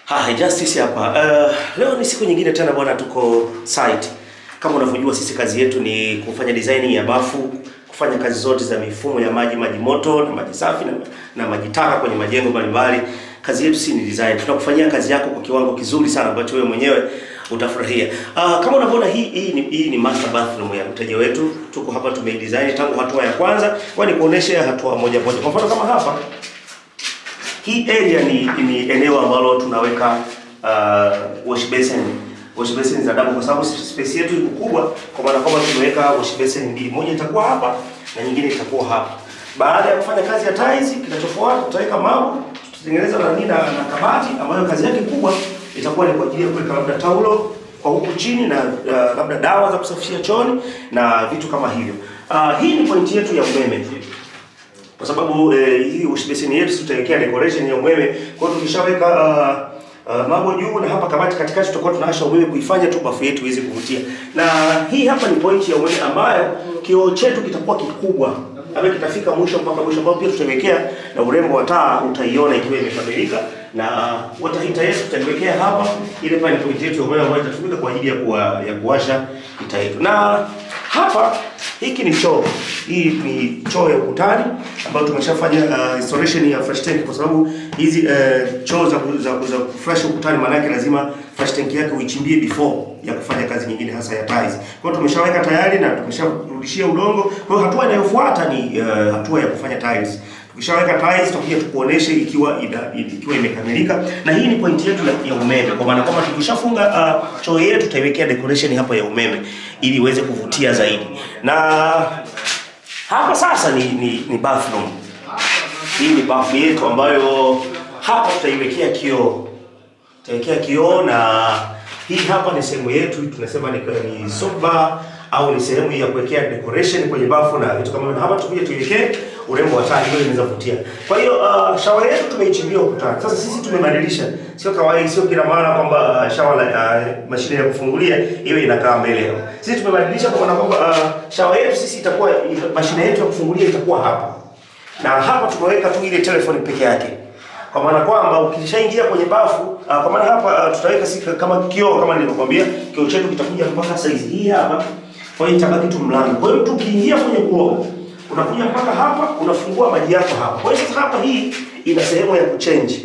Hi, Justice hapa. Uh, leo ni siku nyingine tena bwana, tuko site. Kama unavyojua sisi kazi yetu ni kufanya design ya bafu, kufanya kazi zote za mifumo ya maji, maji moto na maji safi na, na maji taka kwenye majengo mbalimbali. Kazi yetu si ni design. Tunakufanyia kazi yako kwa kiwango kizuri sana ambacho wewe mwenyewe utafurahia. Uh, kama unavyoona hii hii ni, hii ni master bathroom ya mteja wetu. Tuko hapa tumeidesign tangu hatua ya kwanza, kwa ni kuonesha hatua moja moja. Kwa mfano kama hapa hii area ni, ni eneo ambalo tunaweka uh, wash basin wash basin za double, kwa sababu space yetu iko kubwa, kwa maana kwamba tumeweka wash basin mbili, moja itakuwa hapa na nyingine itakuwa hapa. Baada ya kufanya kazi ya tiles, kinachofuata tutaweka mawe, tutatengeneza na nini na, na kabati ambayo kazi yake kubwa itakuwa ni kwa ajili ya kuweka labda taulo kwa huku chini na uh, labda dawa za kusafishia chooni na vitu kama hivyo. Uh, hii ni pointi yetu ya umeme kwa sababu eh, hii wash basin yetu tutawekea decoration ya umeme. Kwa hiyo tukishaweka uh, uh, mambo juu na hapa kabati katikati, tutakuwa tunawasha umeme kuifanya tu bafu yetu iweze kuvutia. Na hii hapa ni point ya umeme ambayo kioo chetu kitakuwa kikubwa ambayo kitafika mwisho mpaka mwisho, ambao pia tutawekea na urembo wa taa utaiona ikiwa imekamilika, na water heater yetu tutaiwekea hapa. Ile pale ni point yetu ya umeme ambayo itatumika kwa ajili ya kuwa, ya kuwasha heater yetu na hapa hiki ni choo. Hii ni choo ya ukutani ambayo tumeshafanya uh, installation ya flash tank, kwa sababu hizi uh, choo za za, za flash ukutani, maana yake lazima flash tank yake uichimbie before ya kufanya kazi nyingine hasa ya tiles. Kwa hiyo tumeshaweka tayari na tumesharudishia udongo. Kwa hiyo hatua inayofuata ni uh, hatua ya kufanya tiles. Tukishaweka tiles tutakuja tukuoneshe ikiwa ida, ikiwa imekamilika, na hii ni point yetu ya umeme, kwa maana kwamba tukishafunga uh, choo yetu tutaiwekea decoration hapa ya umeme ili iweze kuvutia zaidi. Na hapa sasa ni ni, ni bathroom. Hii ni bafu yetu ambayo hapa tutaiwekea kioo, tutaiwekea kioo, na hii hapa ni sehemu yetu tunasema ni, ni soap bar au ni sehemu ya kuwekea decoration kwenye bafu na vitu kama hivyo. Hapa tukuje tuiwekee urembo wa taa ili inaweza kuvutia. Kwa hiyo uh, shawa yetu tumeichimbia ukutani. Sasa sisi tumebadilisha, sio kawaida, sio kila mara kwamba uh, shawa la uh, mashine ya kufungulia iwe inakaa mbele hapo. Sisi tumebadilisha kwa maana kwamba uh, shawa yetu sisi itakuwa mashine yetu ya kufungulia itakuwa hapa, na hapa tumeweka tu ile telephone peke yake kwa maana kwamba ukishaingia kwenye bafu uh, kwa maana hapa uh, tutaweka si kama kioo kama nilivyokuambia, kioo chetu kitakuja mpaka size hii hapa, kwa hiyo itabaki tu mlango. Kwa hiyo mtu ukiingia kwenye kuoga unakuja mpaka hapa, unafungua maji yako hapa. Kwa hiyo sasa hapa hii ina sehemu ya kuchange,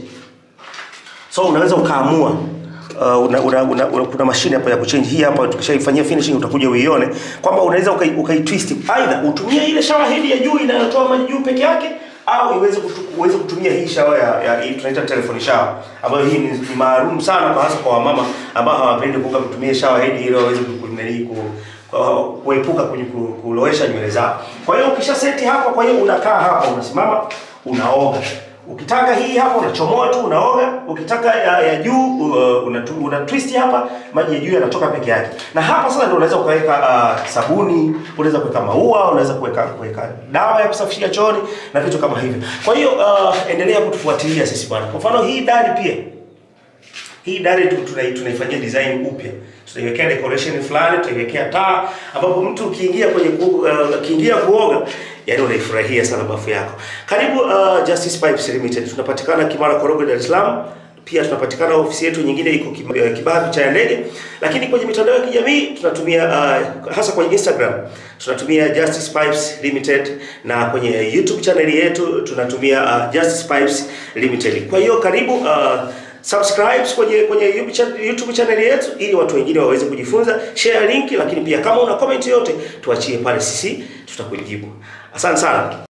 so unaweza ukaamua Uh, una, una, una, una, kuna mashine hapa ya kuchange hii hapa, tukishaifanyia finishing utakuja uione kwamba unaweza ukai, ukai twist aidha utumie ile shower head ya juu inayotoa maji juu peke yake au iweze kutu, uweze kutumia hii shower ya, ya hii tunaita telephone shower ambayo hii ni, ni maalum sana kwa hasa kwa wamama ambao hawapendi kuoga kutumia shower head ili waweze kunani ku kuepuka kwenye kulowesha nywele zao. Kwa hiyo ukisha seti hapa, kwa hiyo unakaa hapa, unasimama, unaoga. Ukitaka hii hapa unachomoa tu unaoga. Ukitaka ya, ya juu uh, una, una twist hapa, maji ya juu yanatoka peke yake. Na hapa sasa ndio unaweza ukaweka uh, sabuni, unaweza kuweka maua, unaweza kuweka kuweka dawa ya kusafishia chooni na vitu kama hivyo. Kwa hiyo uh, endelea kutufuatilia sisi bwana. Kwa mfano hii dari pia hii dari tunaifanyia design upya, tutaiwekea decoration fulani, tutaiwekea taa, ambapo mtu ukiingia kwenye ukiingia uh, kuoga, yani unaifurahia sana bafu yako. Karibu uh, Justice Pipes Limited, tunapatikana Kimara Korogwe, Dar es Salaam. Pia tunapatikana ofisi yetu nyingine iko Kibaha picha ya ndege, lakini kwenye mitandao ya kijamii tunatumia uh, hasa kwenye Instagram tunatumia Justice Pipes Limited na kwenye YouTube channel yetu tunatumia uh, Justice Pipes Limited. Kwa hiyo karibu uh, subscribe kwenye kwenye YouTube channel yetu ili watu wengine waweze kujifunza. Share link, lakini pia kama una comment yote tuachie pale, sisi tutakujibu. Asante sana.